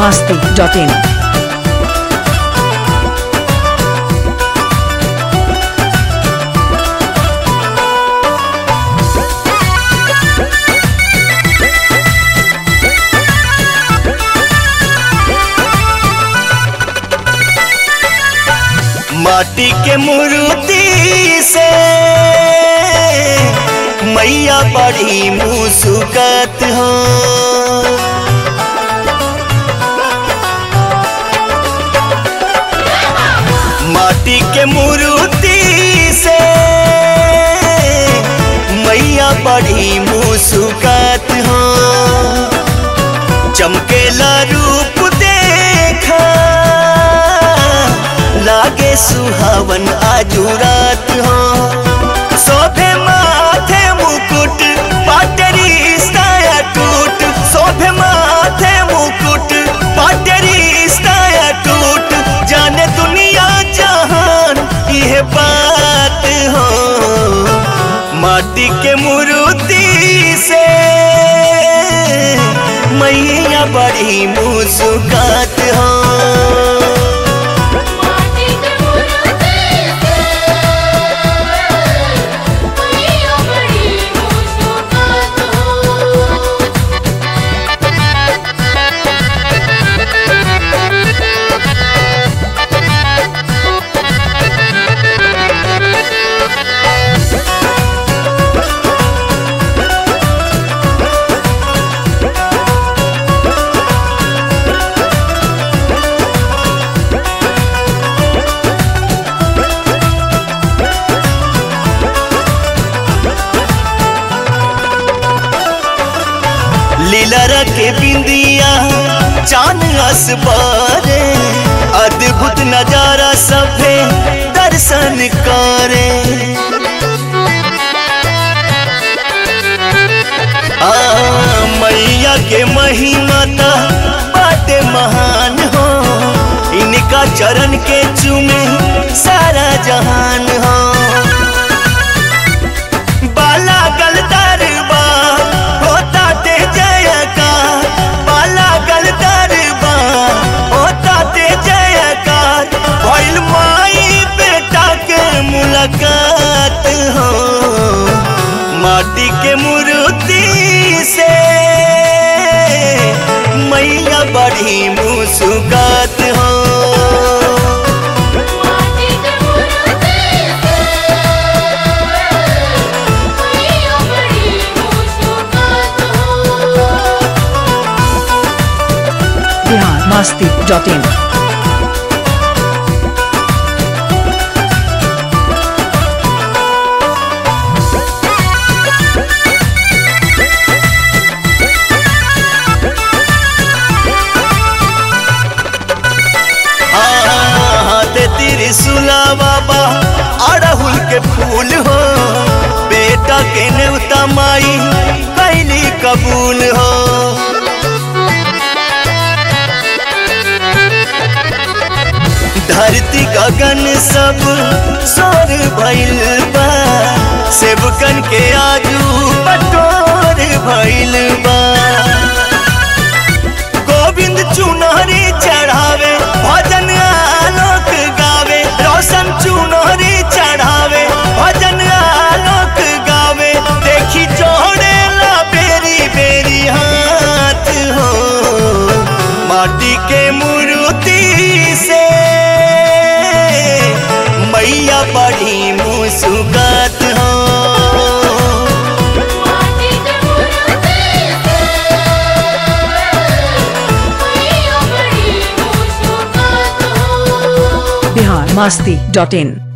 masti.in. माटी के मूर्ति से मैया बड़ी मुस्कत हो माटी के मूर्ति से मैया बड़ी मुस्कत हो चमकेला रूप देखा लागे सुहावन आजू रात हो शोभे माथे मुकुट पाटरी स्ताया टूट शोभे माथे मुकुट पाटरी स्ताया टूट जाने दुनिया जहान यह बात हो माटी के मूर्ति से मैया बड़ी मुस्कात हो माटी के मूर्ति से मैया बड़ी मुस्कुरात लीला के बिंदिया चांद असबारे अद्भुत नजारा सभे दर्शन करे आ मैया के महिमा ता बाटे महान हो इनका चरण के चूमे सारा जहान हो बाला गल दरबार होता ते जयकार बाला गल दरबार होता ते जयकार भइल माई बेटा के मुलाकात हो माटी के मूर्ति से मैया बड़ी मुस्कात हो माटी के मूर्ति से मैया बड़ी मुस्कुरात Bihar masti.in. हाथ त्रिशूला बाबा अड़हुल के फूल हो बेटा के नेवता माई कैली कबूल हो धरती गगन सब सोर भइल बा सेवकन के आजू बटोर भइल बा गोविंद चुनरी चढ़ावे भजन आलोक गावे रोशन चुनरी चढ़ावे भजन आलोक गावे देखी जोड़े ला बेरी बेरी हाथ हो माटी के मूर्ति से मैया बड़ी मुस्कात हो माटी के मूर्ति से मैया बड़ी मुस्कुरात Bihar masti.in.